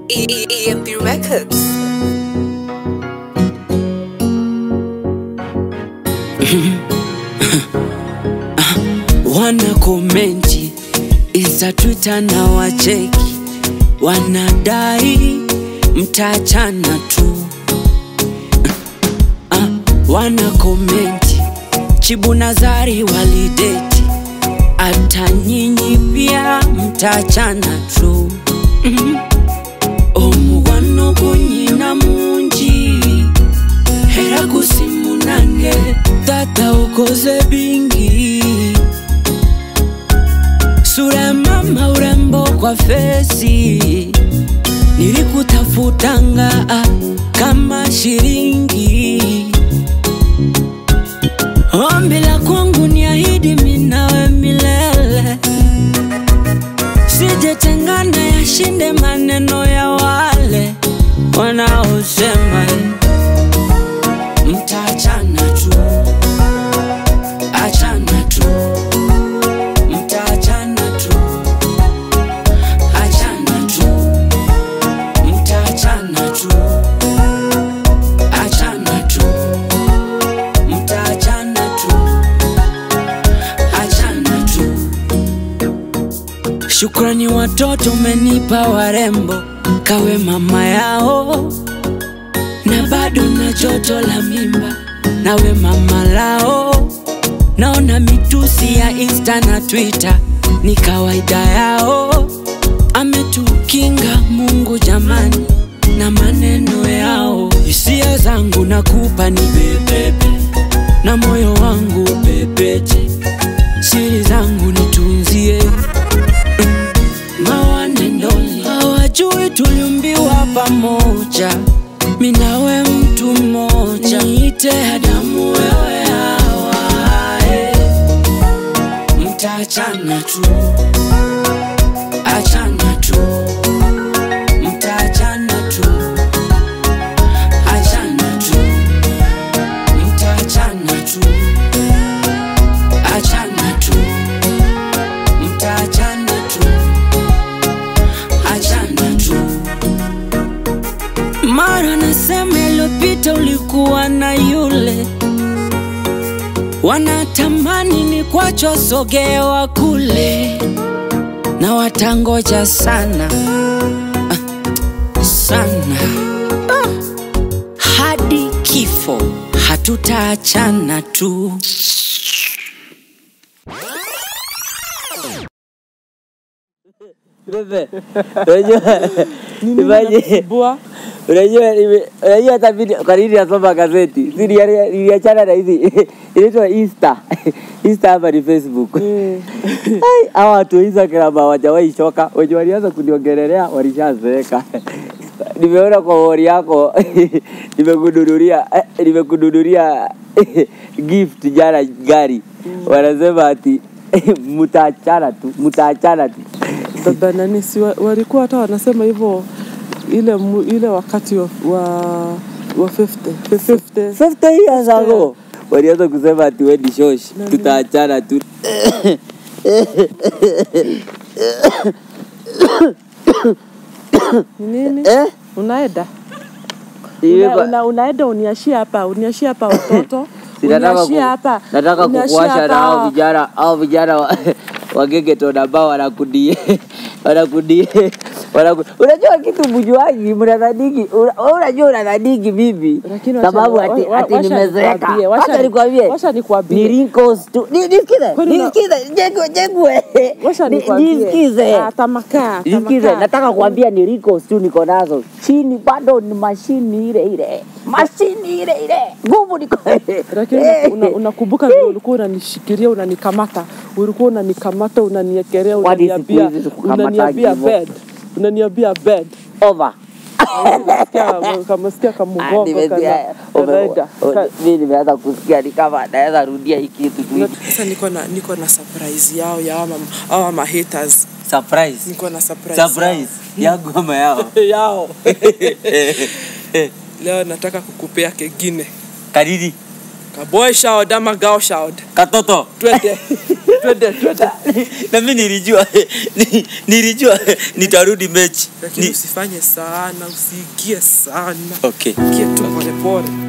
E- E- EMP Records. wana komenti Insta, Twitter na wacheki, wanadai mtaachana tu. Ah, wana komenti Chibu na Zari walideti, hata nyinyi pia mtaachana tu. Mhm. omugwano gunyina mungi era gusimunange tata ukoze bingi sura ya mama urembo kwa fesi nilikutafutanga ah, kama shilingi ombi la kwangu ni ahidi minawe milele sijetengana yashinde maneno ya wale wanaosema mtaachana tu achana tu mtaachana tu achana tu mtaachana tu achana tu mtaachana tu achana tu Shukrani watoto umenipa warembo, kawe mama yao, na bado na joto la mimba, nawe mama lao. Naona mitusi ya Insta na Twitter ni kawaida yao, ametukinga Mungu jamani na maneno yao. Hisia zangu nakupa ni bebebe, na moyo wangu pepeche, siri zangu nitunzie mawanendoni hawajui tuliumbiwa pamoja, minawe mtu mmoja, niite Adamu wewe Hawa, eh. mtaachana tu, achana tu, mtaachana tu, achana tu, mtaachana tu, achana tu, mtaachana tu achana tu. Mara nasema iliyopita ulikuwa na yule, wanatamani ni kwacho sogewa kule, na watangoja sana ah, sana ah, hadi kifo hatutaachana tu. Bebe, unajua imaje? Bua. Unajua nime- unajua hata mimi kwa nini nasoma gazeti? Si nilia- niliachana na hizi inaitwa Insta. Insta hapa ni Facebook. Mm. Ai, hawa watu wa Instagram hawajawahi choka. Wenye walianza kuniongelelea walishazeeka. Nimeona kwa wori yako nimekununulia eh, nimekununulia gift jana gari. Wanasema ati mtaachana tu, mtaachana tu. Baba nani si wa- walikuwa hata wanasema hivyo ile mu- ile wakati wa wa, wa 50 50 50 years ago walianza kusema ati we ni shosh, tutaachana tu. ni nini? Eh? Unaenda Nimeba- una, una, unaenda uniashie hapa uniashie hapa watoto Si nataka uniashie ku- hapa nataka uniashie kukuasha na hao hapa. vijana hao vijana wa- wa gegeton ambao wanakudie wanakudie wanaku- unajua kitu mjuaji mnadhaniki una- unajua unadhaniki vipi Lakini wacha- sababu wa- ati, wa- ati wacha nimezeeka nikwambie, wacha wacha ni- nikwambie wacha nikwambie. ni wrinkles tu Ni- nisikize Kwani una- nisikize jengwe jengwe Wacha Ni- nikwambie. nisikize Ah, tamakaa, Nisikize, tamakaa. nataka kuambia ni wrinkles tu niko nazo, chini bado ni mashini ile ile, mashini ile ile, nguvu niko lakini Eh. una- unakumbuka vile ulikuwa unanishikilia unanikamata ulikuwa unanikamata unaniekelea Kwani siku unaniambia hizi sikukamatagi unaniambia hivyo? bed unaniambia bed over. Sikia- kamesikia Ah, kamugongo nimesikia, kana- ume- kanaenda. u- Ka- mimi nimeanza kusikia ni kama naweza rudia hii kitu tu. sasa niko na niko na surprise yao ya ama ama ma haters Surprise. niko na surprise Surprise. Yangu ama yao. yao leo nataka kukupea kengine Kadidi. kaboy shout ama girl shout Katoto. twende twende twende na mimi nilijua ni- nilijua nitarudi mechi lakini Ni- usifanye sana usiingie sana okay ingie tu polepole